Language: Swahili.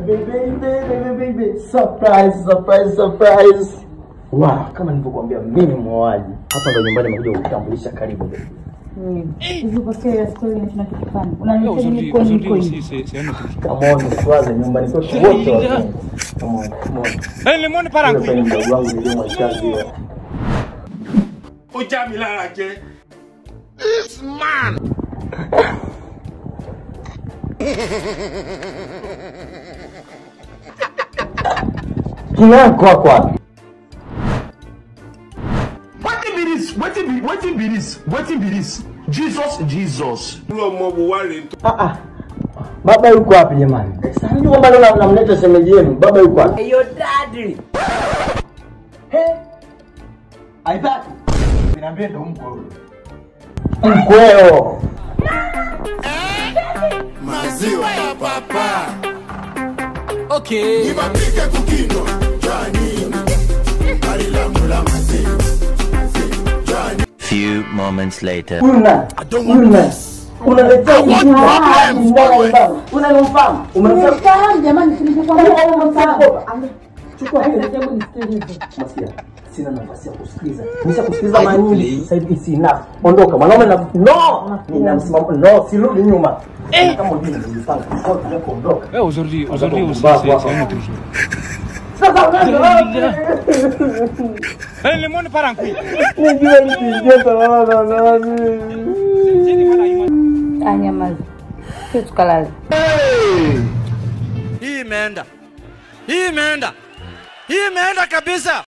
baby, baby, baby, baby. Surprise, surprise, surprise. Wow, kama nilivyokuambia mimi mwoaji. Hapa ndo nyumbani nimekuja kukutambulisha karibu baby. Hivi kwa sasa story ni tunachokifanya. Unaniita mimi kwa niko hivi. Come on, swaze nyumbani kwetu wote wazungu. Come on, come on. limoni para Yule pale mdogo wangu ndio mchazi yule. ó já mi lára jẹ. Kina yako wako wapi? wetin be this wetin be wetin be this wetin be this jesus jesus. irú ọmọ wo wá rèé tó. Ah ah. Baba yuko wapi jamani? Sasa ndio kwamba leo namleta shemeji yenu. Baba yuko wapi? Your daddy. Hey. Aitaki. Niambie ndo mko huyo. Mkweo. maziwa ya papa Okay. ibapike kukinywa jani gari langu la maziwa Few moments later. Huyu nani? Huyu nani? Unaletea ujinga hapa ndani ya baba. Unanimfahamu? Umemfahamu? Umemfahamu jamani, tulichokuambia umemfahamu. Chukua hili hebu nisikilize. Masikia. Sina nafasi ya kusikiliza. Nishakusikiliza mara nyingi. Sasa hivi it's enough. Ondoka. Mwanaume na no. Nina msimamo. No, sirudi nyuma. Kama ujinga nilipanga. Sasa tunataka kuondoka. Eh, aujourd'hui, aujourd'hui aussi, Bah, c'est bah, c'est un bah. autre jour. Sasa unaenda. Eh, limoni para nkwi. Nijue nikiingia salama na nani. Anyamaza. Sio tukalala. Hii imeenda. Hii imeenda. Hii imeenda kabisa.